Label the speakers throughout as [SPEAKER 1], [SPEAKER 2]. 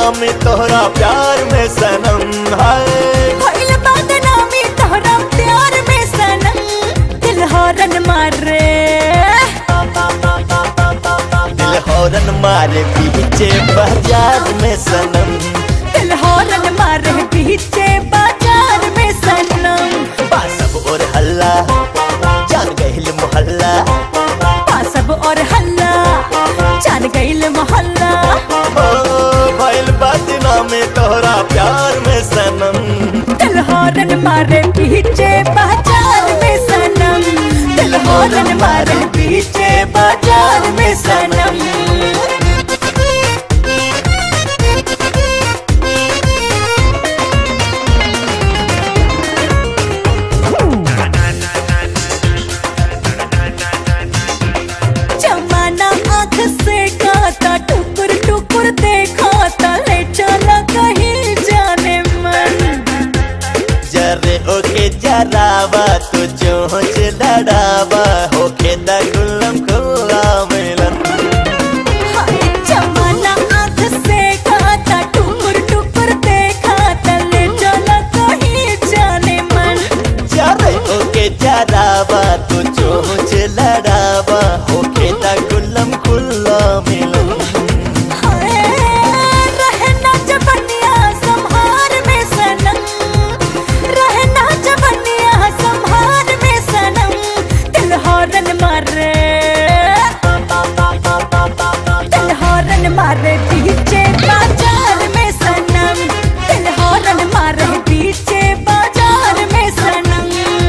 [SPEAKER 1] बदनामी तोहरा प्यार में सनम है
[SPEAKER 2] भइल बदनामी तोहरा प्यार में सनम दिल हॉर्न मारे
[SPEAKER 1] दिल हौरन मारे पीछे बाजार में सनम
[SPEAKER 2] दिल हॉर्न मारे पीछे बाजार में सनम
[SPEAKER 1] बासब और हल्ला जान गहिल मोहल्ला
[SPEAKER 2] पासब और हल्ला जान गईल मोहल्ला
[SPEAKER 1] ओ भइल बदनामी तोहरा प्यार में सनम
[SPEAKER 2] दिल हॉर्न मारे पीछे बाजार में सनम दिल हॉर्न मारे पीछे बाजार में सनम जमाना आँख से खाता टुकुर टुकुर देखा ले चला कहीं जाने मन
[SPEAKER 1] जरे ओके जरावा तू चोंच लड़ावा होके द गुल्लम खुल्ला मिलन
[SPEAKER 2] हाय जमाना आँख से खाता टुकुर टुकुर देखा ले चला कहीं जाने मन
[SPEAKER 1] जरे ओके जरावा तू चोंच लड़ावा होके द गुल्लम खुल्ला मिलन
[SPEAKER 2] हाय रहना जबनिया संहार में सनम रहना जबनिया संहार में सनम दिल हॉर्न मारे दिल हॉर्न मारे पीछे बाजार में सनम दिल हॉर्न मारे पीछे बाजार में सनम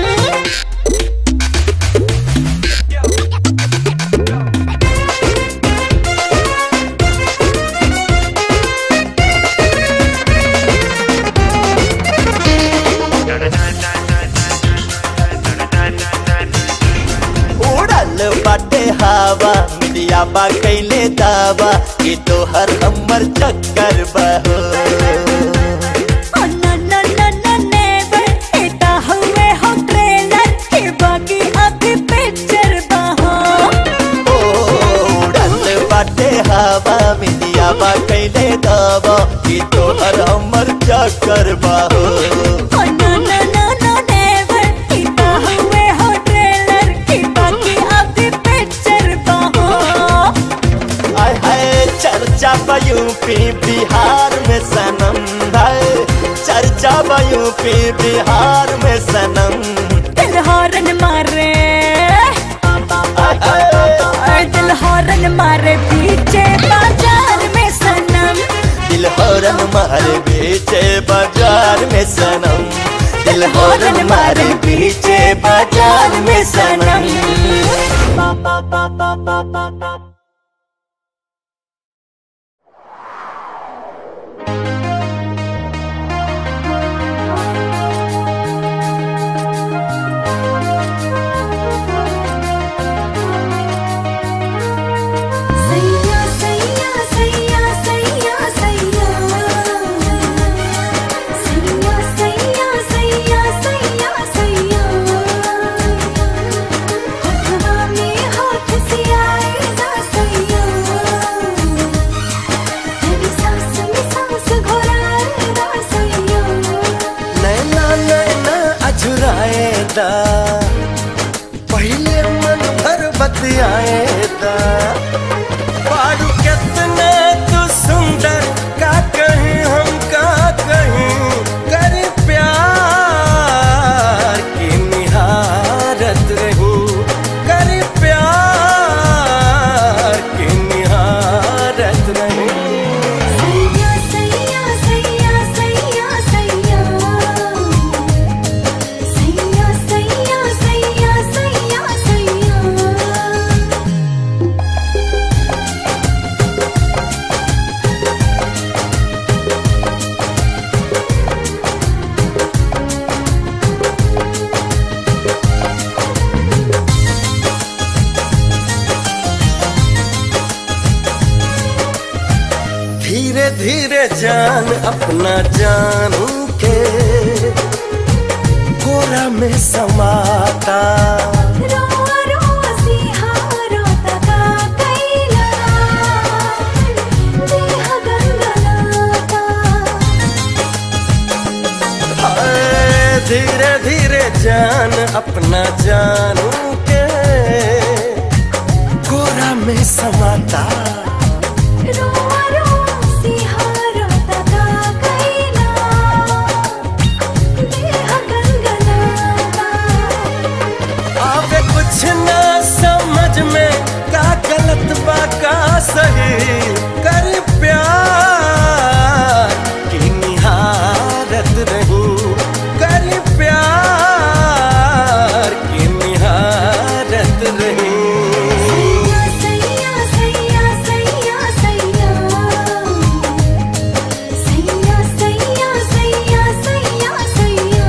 [SPEAKER 1] उड़ल बाटे हवा मिलिया बा कैले दावा कि तोहर हमर चक्कर बहो
[SPEAKER 2] Oh no no no no never इता हुए हो ट्रेलर के बाकी अभी पिक्चर बहो
[SPEAKER 1] उड़ल बाटे हवा मिलिया बा कैले दावा कि तोहर हमर चक्कर बहो
[SPEAKER 2] Oh no no no no never इता हुए हो ट्रेलर के बाकी अभी पिक्चर बहो
[SPEAKER 1] आय हाय चर्चा बा यूपी बिहार में सनम है चर्चा बा यूपी बिहार में सनम
[SPEAKER 2] दिल हॉर्न मारे
[SPEAKER 1] आय हाय
[SPEAKER 2] और दिल हॉर्न मारे पीछे बाजार में सनम
[SPEAKER 1] दिल हौरन मारे बीचे बाजार में सनम दिल हौरन मारे बीचे बाजार में सनम
[SPEAKER 3] सैया सैया सैया सैया सैया सैया सैया सैया सैया सैया हथवा में हाथ से आएगा सैया तेरी सांस में सांस घोराएगा सैया
[SPEAKER 1] नैना नैना अझुराएदा पहले मन भर बतियाएदा पारू कितने तू सुंदर का कहीं हम का कहीं कर प्यार की निहारत रही कर प्यार की निहारत रही
[SPEAKER 3] सैया सैया सैया सैया सैया सैया सैया सैया सैया सैया
[SPEAKER 1] धीरे धीरे जान अपना जान के कोरा में समाता
[SPEAKER 3] रोआ रोआ सिहारो तका कैला देह गंगनाता
[SPEAKER 4] धीरे धीरे जान अपना जानू के कोरा में समाता
[SPEAKER 3] रोआ रोआ सिहारा तका कैला देह गनगनाता
[SPEAKER 4] आवे कुछ ना समझ में का गलत बा का सही कर प्यार की निहारत नहीं कर प्यार की निहारत नहीं
[SPEAKER 3] सैया सैया सैया सैया सैया सैया सैया सैया सैया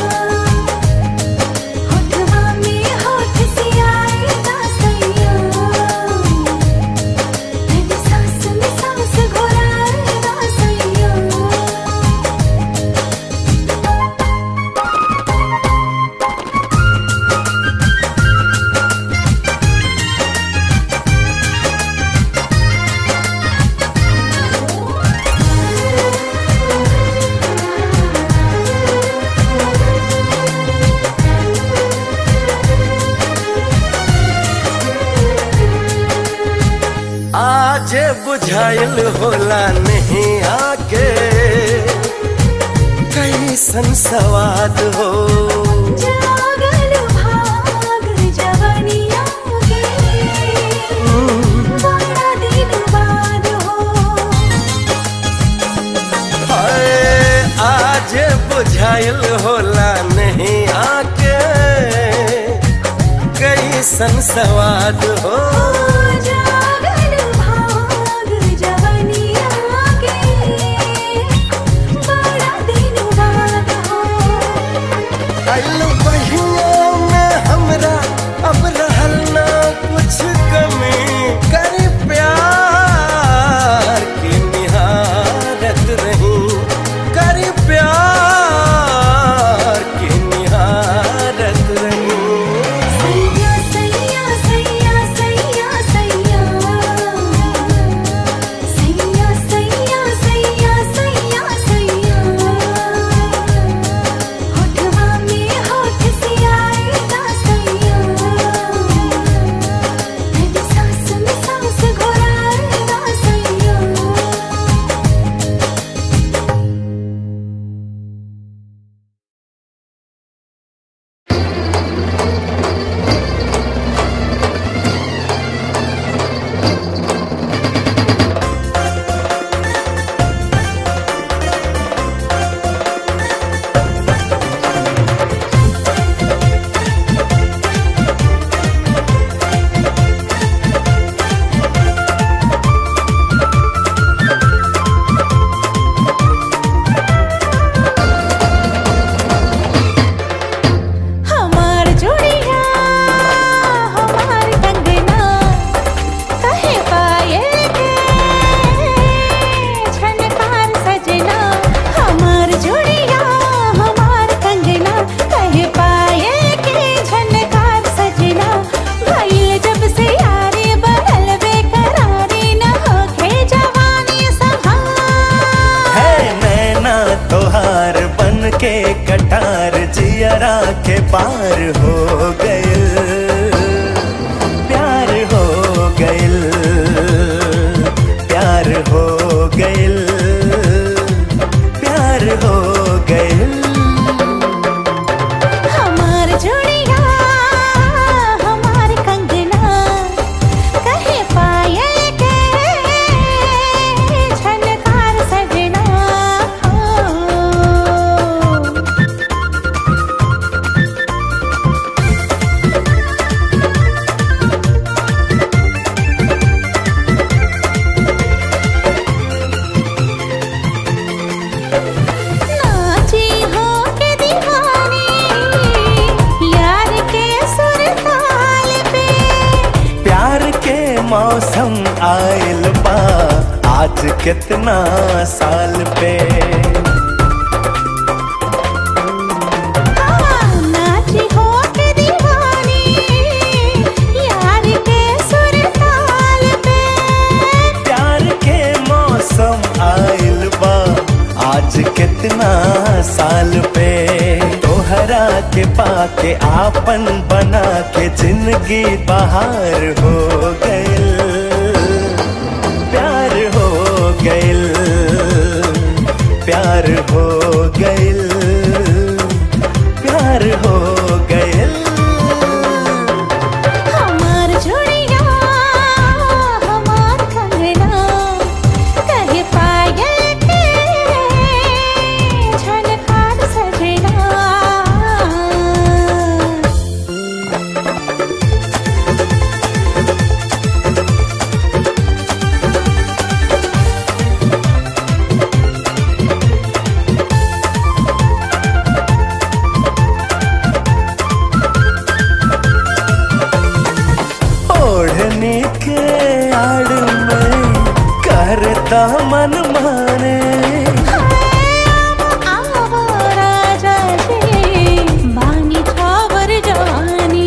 [SPEAKER 3] होठवा में होठ सियाएगा सैया तेरी सांस में सांस घोराएगा सैया
[SPEAKER 4] आज बुझाइल होला नहीं आके कैसन सवाद हो
[SPEAKER 3] जागल भाग जवनिया के बड़ा दिन बाद हो
[SPEAKER 4] हाय आज बुझाइल होला नहीं आके कैसन सवाद हो
[SPEAKER 3] जागल भाग जवनिया के बड़ा दिन बाद हो
[SPEAKER 4] आइल बहिया में हमरा अब रहल ना कुछ कमी कर प्यार की निहारत नहीं कर प्यार की निहारत नहीं
[SPEAKER 3] सैया सैया सैया सैया सैया सैया सैया सैया सैया सैया होठवा में होठ सियाएगा सैया तेरी सांस में सांस घोराएगा सैया हमार जोड़िया हमार कंगना कहे पाए के झनकार सजना हमार जोड़िया हमार कंगना कहे पाए के झनकार सजना भइल जब से यारी बनल बेकरारी न होखे जवानी संभाल
[SPEAKER 1] है नैना तोहार बन के कटार जियरा के पार हो गइल प्यार हो गइल प्यार हो गइल प्यार हो गइल
[SPEAKER 3] हमार जोड़िया हमार कंगना कहे पाए के झनकार सजना हो नाची हो के दीवानी यार के सुर ताल पे
[SPEAKER 1] प्यार के मौसम आयल बा आज कितना साल पे
[SPEAKER 3] नाची हो के दीवानी यार के सुर ताल पे
[SPEAKER 1] प्यार के मौसम आयल बा आज कितना साल पे तोहर
[SPEAKER 4] के पाके आपन बना के जिंदगी बहार हो गइल प्यार हो गइल प्यार हो गइल प्यार हो गइल
[SPEAKER 2] हमार झुड़िया हमार कंगना कहे पायल के झनकार सजना
[SPEAKER 4] ओढ़ने के आड़ में करता मन माने
[SPEAKER 2] आवो राजा जी बानी छावर जवानी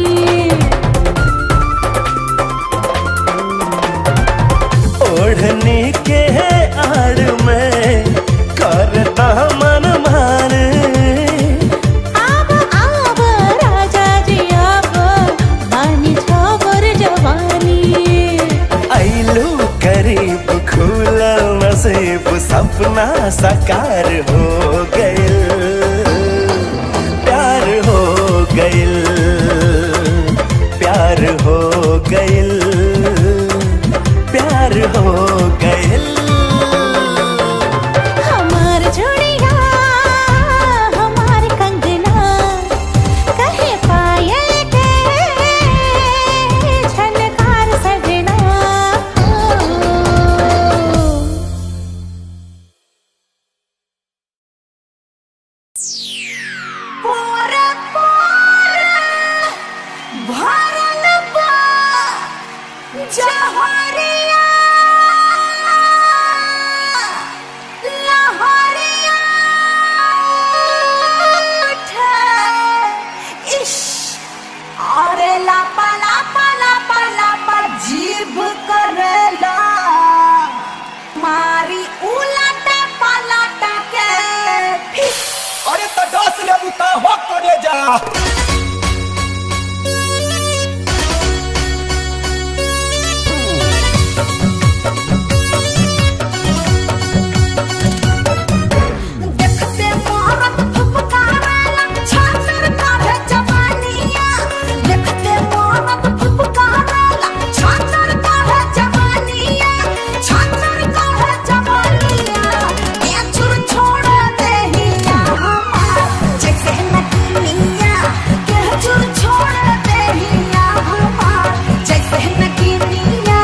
[SPEAKER 4] ओढ़ने के आड़ में करता मन माने
[SPEAKER 2] आव आव राजा जी आव बानी छावर जवानी
[SPEAKER 4] ऐलू करीब खुला नसीब सपना साकार हो गइल प्यार हो गइल प्यार हो गइल प्यार हो गइल
[SPEAKER 2] हमार झुड़िया हमार कंगना कहे पायल के झनकार सजना
[SPEAKER 3] पोरा पोरा भरल बा जहरिया लहरिया उठे इश अरे लापा लापा लापा लापा जीभ करेला मारी उलटा पलटा के फिस
[SPEAKER 1] अरे तो दस ले बुता हो करे जा
[SPEAKER 3] देखते मोहरत फुफकारेला छातर काढ़े जवानिया देखते मोहरत फुफकारेला छातर काढ़े जवानिया छातर काढ़े जवानिया ये चुर छोड़ देहिया हमार जैसे नगीनिया के चुर छोड़ देहिया हमार जैसे नगीनिया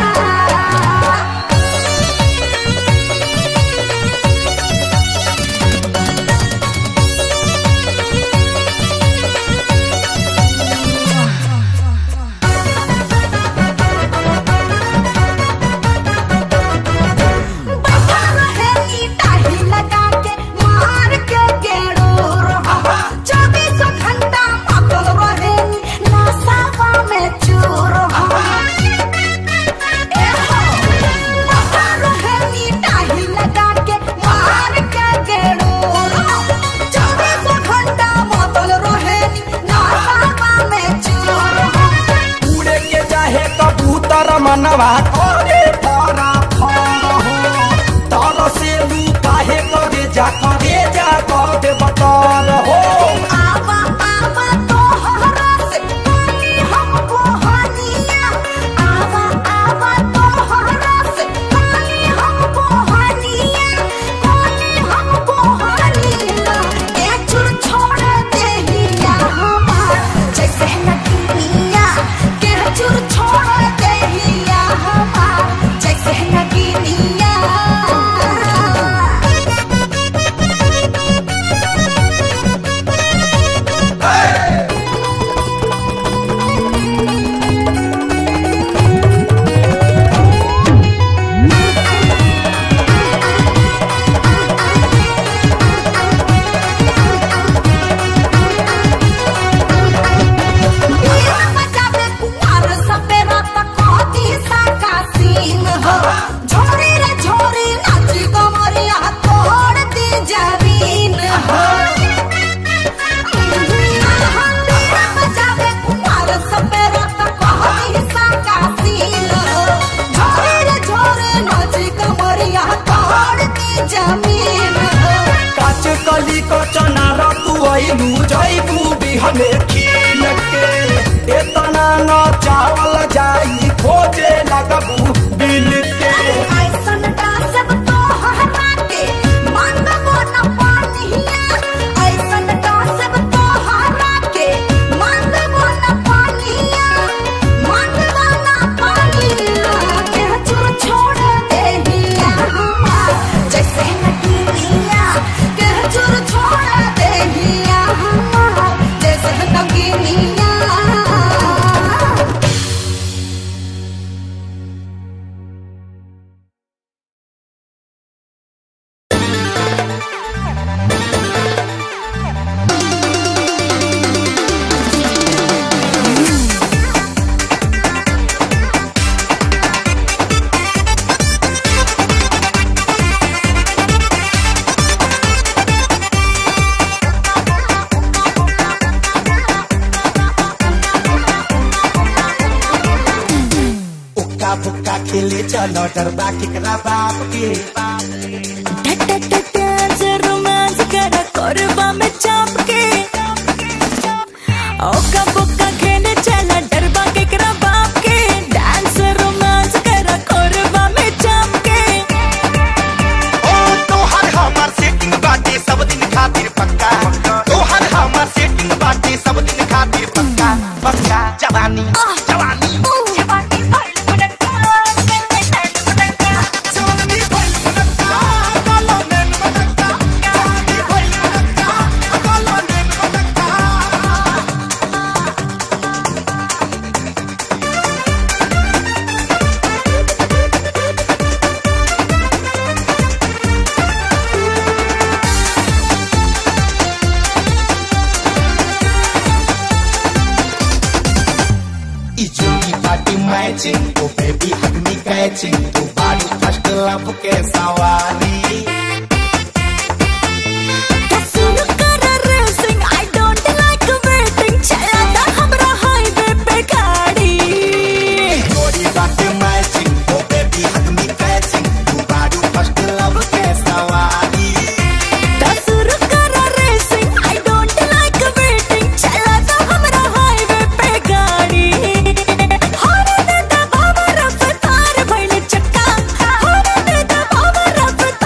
[SPEAKER 3] बैठा रहे ईटाही लगा के मार के गेड़ूर चौबीसों घंटा मातल रहे नसावा में चूर ए हो, बैठा रहे ईटाही लगा के मार के गेड़ूर चौबीसों घंटा मातल रहे नसावा में चूर
[SPEAKER 1] उड़े के चाहे कबूतर मनवा करे फरा फरा हो तर से लू काहे करे जा करे जा कर दे बतर हो
[SPEAKER 3] आवा आवा तोहरा से पानी हमको हनिया आवा आवा तोहरा से पानी हमको हनिया पानी हमको हनिया ए चुर छोड़ देहिया हमार जैसे नगीनिया के चुर छोड़ देहिया हमार तोड़ दी जमीन हो
[SPEAKER 1] काच कली को चनार तू आइलू जैबू बिहने खील के एतना न चावल जाई खोजे लगबू बिल के
[SPEAKER 3] ऐसन का सब तो हरा के मांगबो न पानिया ऐसन का सब तो हरा के मांगबो न पानिया मांगबो न पानिया के चुर छोड़ दे दिया हमार जैसे नगीनिया के चुर छोड़ दे दिया हमार जैसे नगीनिया
[SPEAKER 1] उक्का बुक्का खेले चलो डरबा केकरा बाप के
[SPEAKER 2] रोमांस करा कोरबा में चाप के ओका बुक्का खेले चला डरबा के करा बाप के डांस रोमांस करा कोरबा में चाप के
[SPEAKER 5] ओ तोहर हमर सेटिंग बाटे सब दिन खातिर पक्का तोहर हमर सेटिंग बाटे सब दिन खातिर पक्का पक्का जवानी जवानी
[SPEAKER 2] जवानी भइल बुनक्का, बुनक्का।
[SPEAKER 5] जवानी भइल मनक्का, काला नैन मनक्का, जवानी भइल मनक्का, काला नैन मनक्का।
[SPEAKER 1] ई जोड़ी party matching oh baby hug me catching तू बाड़ी फर्स्ट लव के सवारी
[SPEAKER 2] सुनो करा racing, I don't like waiting, चला दा हमरा highway पे गाड़ी
[SPEAKER 1] जोड़ी बाटे matching oh baby hug me catching तू बाड़ी फर्स्ट लव के सवारी
[SPEAKER 2] शुरू करा racing, I don't like waiting, चला दा हमरा highway पे गाड़ी हरे दे दा बाबा रफ्तार भइल चक्का हरे दे दा बाबा रफ्तार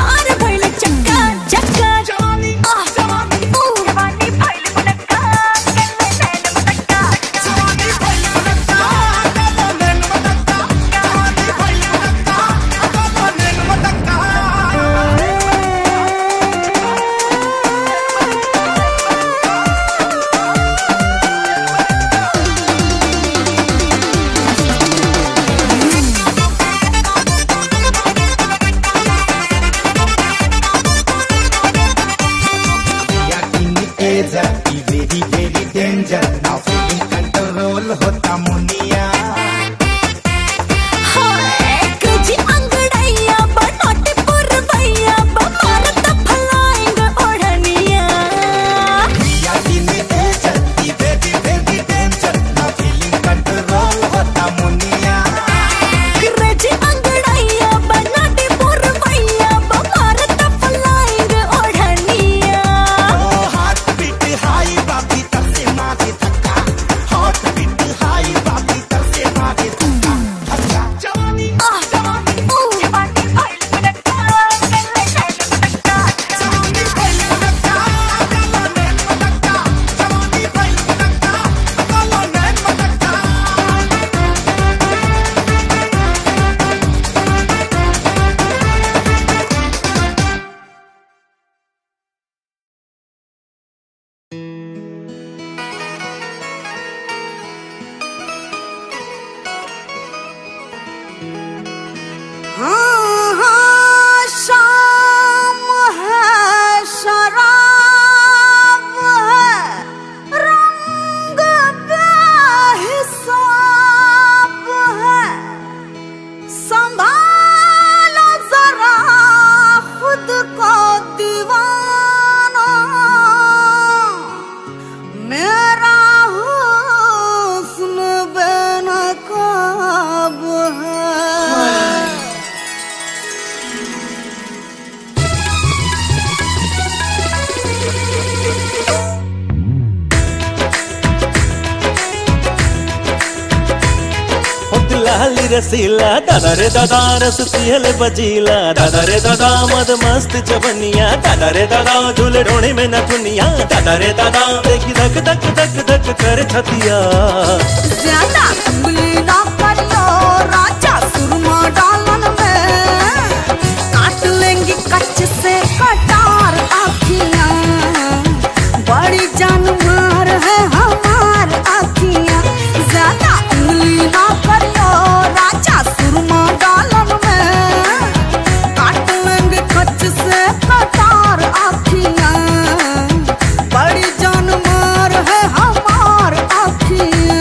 [SPEAKER 4] रसीला दादा रे दादा रस पियल बजीला दादा रे दादा मद मस्त जवनिया दादा रे दादा झूले ढोणे में न दुनिया दादा रे दादा देखी धक धक धक धक कर छतिया
[SPEAKER 3] ज्यादा उंगली ना करियो राजा सुरमा डालन में काट लेंगी कच्च से कटार आखियां बड़ी जानवर है हमार आखियां ज्यादा उंगली ना करियो राजा सुरमा डालन में काट लेंगी कच्च से कटार आखियां बड़ी जानवर है हमार आखियां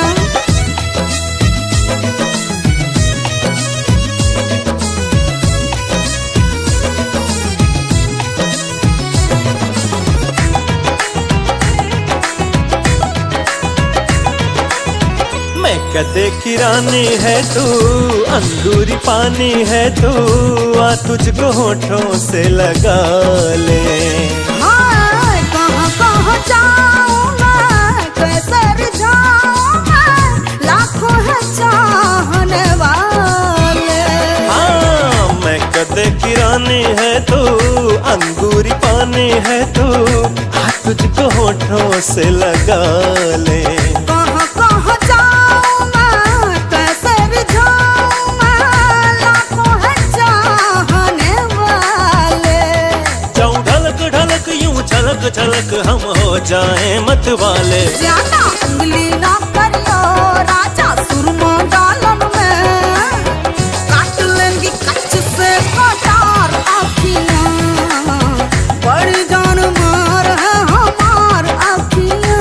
[SPEAKER 4] मैं कदे की रानी है तू अंगूरी पानी है तू आ तुझको होठों से लगा ले
[SPEAKER 3] हाय कहाँ कहाँ जाऊँ मैं कैसे रिझाऊँ मैं लाखों है चाहने वाले
[SPEAKER 4] हाँ मैं कदे की रानी है तू अंगूरी पानी है तू आ तुझको होठों से लगा ले
[SPEAKER 3] कहाँ कहाँ जाऊँ मैं कैसे रिझाऊँ मैं लाखों है चाहने वाले
[SPEAKER 4] जाऊं ढलक ढलक यूं छलक छलक हम हो जाएं मत वाले
[SPEAKER 3] ज्यादा उंगली ना करियो राजा सुरमा डालन में काट लेंगी कच्च से कटार आखियां बड़ी जान मार है हमार आखियां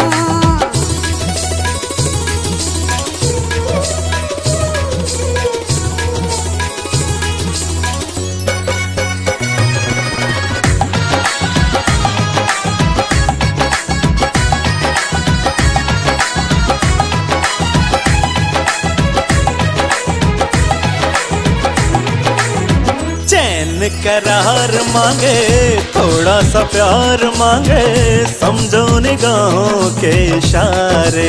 [SPEAKER 4] चैन करार मांगे थोड़ा सा प्यार मांगे समझो निगाहों के इशारे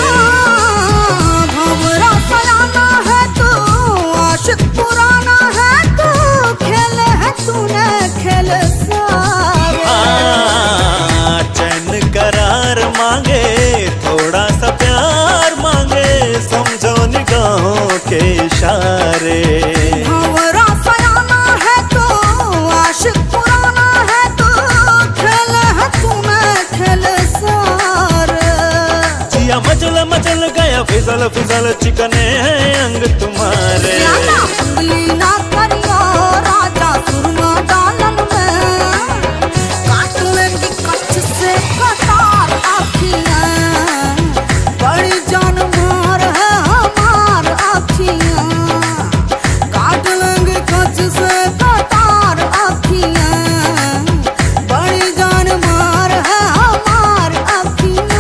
[SPEAKER 3] भंवरा सयाना है तू आशिक पुराना है तू खेल है तूने खेल सारे
[SPEAKER 4] हाँ, चैन करार मांगे थोड़ा सा प्यार मांगे समझो निगाहों के इशारे
[SPEAKER 3] भंवरा सयाना है तू आशिक पुराना है तू खेल है तूने खेल सारे
[SPEAKER 4] जिया मचल मचल गया फिसल फिसल चिकने हैं अंग तुम्हारे
[SPEAKER 3] ज्यादा उंगली ना करियो राजा सुरमा डालन में काट लेंगी कच्च से कटार आखियां बड़ी जान मार है हमार आखियां काट लेंगी कच्च से कटार आखियां बड़ी जान मार है हमार आखियां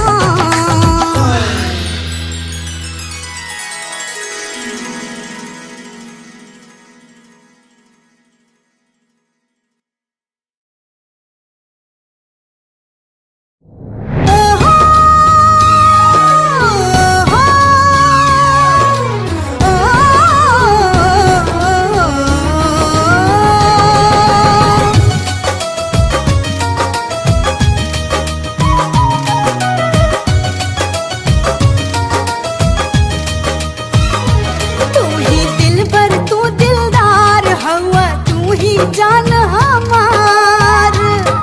[SPEAKER 3] तू ही दिल पर तू दिलदार हवा तू ही जान हमार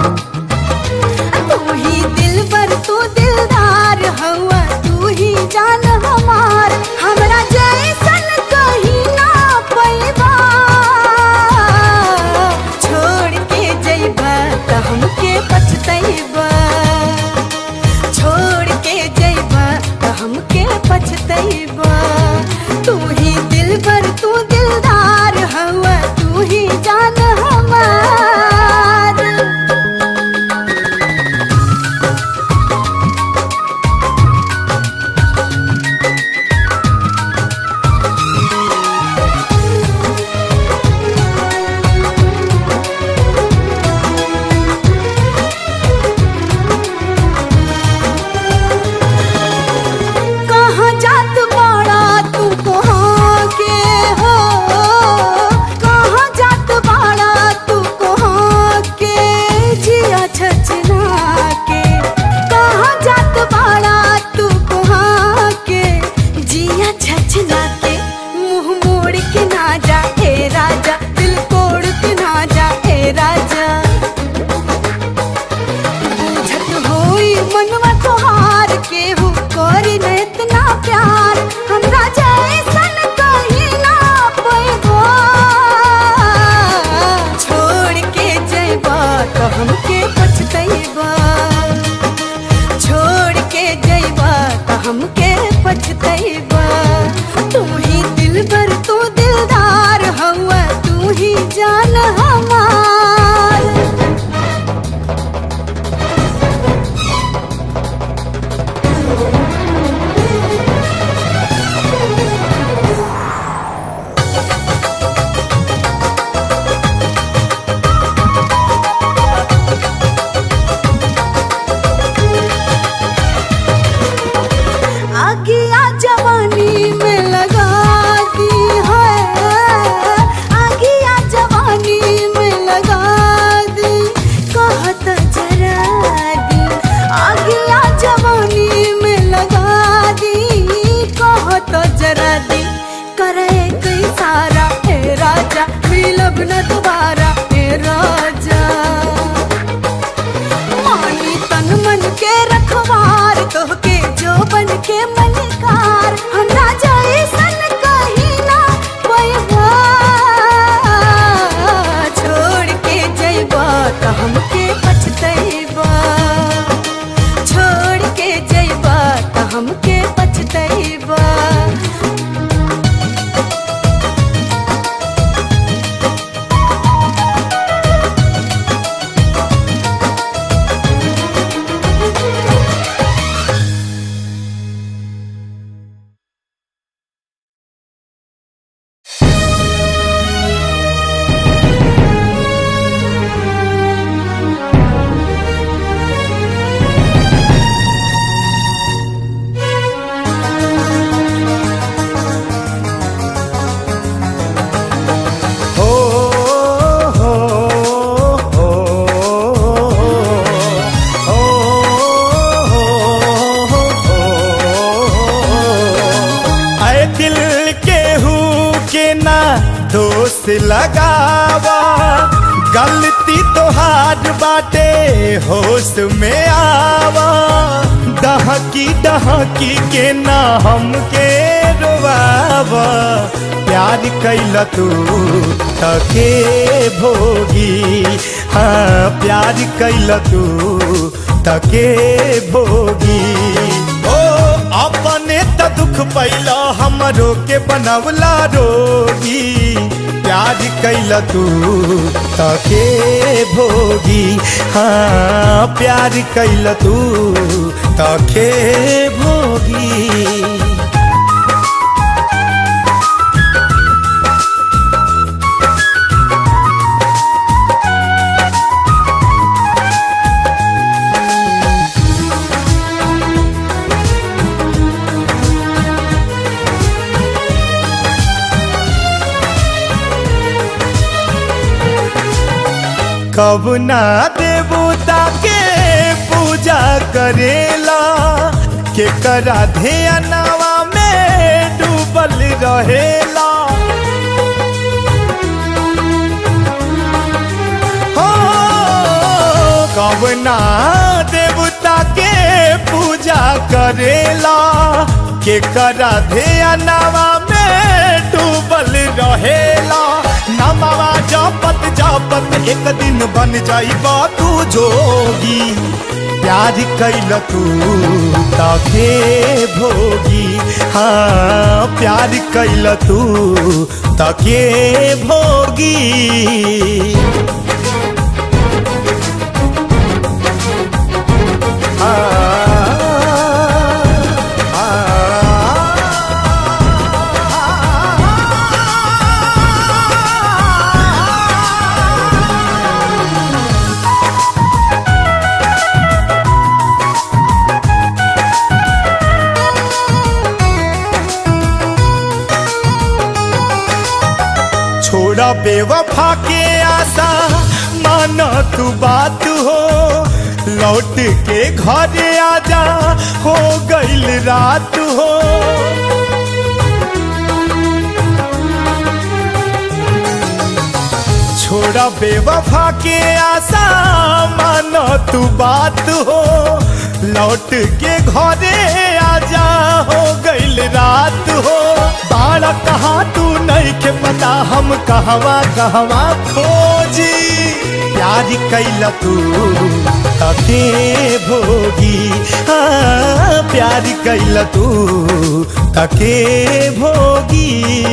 [SPEAKER 3] तू ही दिल पर तू दिलदार हवा तू ही जान हमार हमरा जैसन कहीं ना पैबा छोड़ के जइबा त हमके पछतैबा छोड़ के जइबा त हमके पछतैबा तू ही दिल पर तू दिलदार हवा तू ही जान हमार
[SPEAKER 2] तो हमके पछतैबा छोड़ के जइबा तो हमके पछतैबा तू ही दिल भर तू दिलदार हवा तू ही जान हमार आगिया जवानी में लगा दी है आगिया जवानी में लगा दी कहत जरा दी आगिया जवानी में लगा दी कहत जरा दी करे कई सारा हे राजा मिलब न दोबारा हे राजा मानी तन मन के रखवार तोहके जो बन के मलिकार हमरा जैसन कहीं ना पैबा छोड़ के जइबा त हमके पछतैबा छोड़ के जइबा त हमके पछतैबा
[SPEAKER 5] हो हो हो आए दिल के हूँ के ना दोस्त लगावा गलती तो हार बाटे होश में आवा दहकी दहकी के ना हमके रोवावा प्यार कैल तू तके भोगी हाँ प्यार कैल तू तके भोगी ओ अपने त दुख पैला हमरो के बनवला रोगी प्यार कैल तू तके भोगी हाँ प्यार कैल तू तके भोगी कब ना देवता के पूजा करेला के करा ध्यानवा में डूबल रहेला हो कब ना देवता के पूजा करेला के करा ध्यानवा में डूबल रहेला नमवा जपत जपत एक दिन बन जाइबा तू जोगी प्यार कैल तू तके भोगी हाँ प्यार कैल तू तके भोगी छोड़ा बेवफा के आशा माना तू बात हो लौट के घर आजा हो गईल रात हो छोड़ा बेवफा के आशा मानो तू बात हो लौट के घरे आजा हो गईल रात हो बाड़ा कहाँ तू नहीं के पता हम कहवा कहवा खोजी प्यार
[SPEAKER 6] प्यार कैला तू तके भोगी हाँ प्यार कैला तू तके भोगी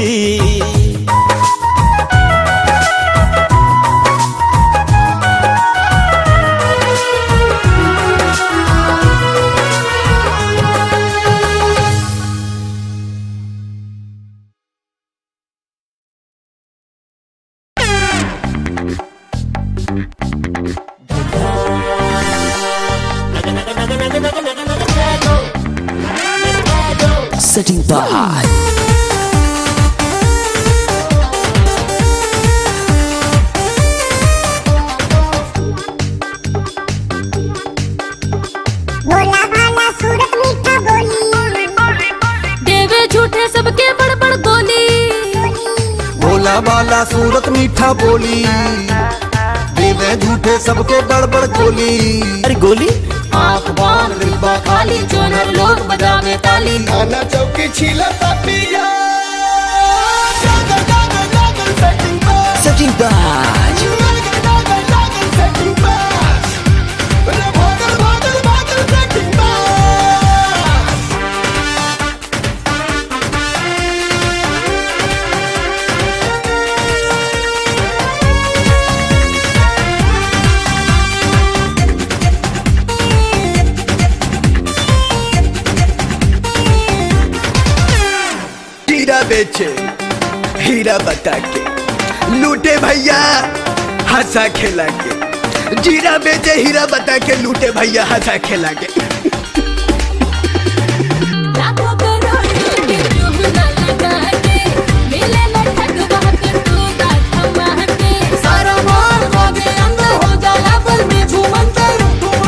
[SPEAKER 7] Setting by
[SPEAKER 3] भोला भाला सूरत मीठा बोली
[SPEAKER 2] देवे झूठे सबके बड़ बड़ गोली
[SPEAKER 1] भोला वाला सूरत मीठा बोली देवे झूठे सबके गड़बड़ गोली
[SPEAKER 7] अरे गोली
[SPEAKER 2] आंख बांध डिब्बा खाली जोनर लोग बजावे ताली
[SPEAKER 1] खाना चौकी छीला पिया
[SPEAKER 7] Setting by
[SPEAKER 1] हीरा बेचे हीरा बता के लूटे भैया हंसा खेला के जीरा बेचे हीरा बता के लूटे भैया हंसा खेला के
[SPEAKER 2] लाखों करोड़ों के रूह न लगा के मिले न ठग बहक तू गाथा माह के सारा माल बागे अंदर हो जाला पल में झूमंतर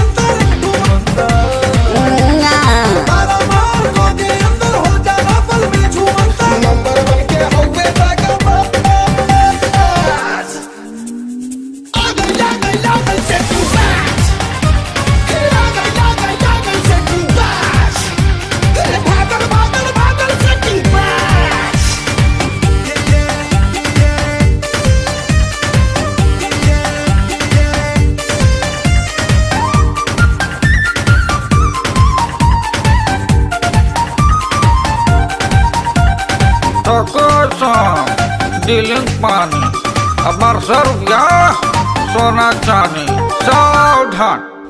[SPEAKER 8] डीलिंग पानी अब सौ रुपया सोना चांदी सावधान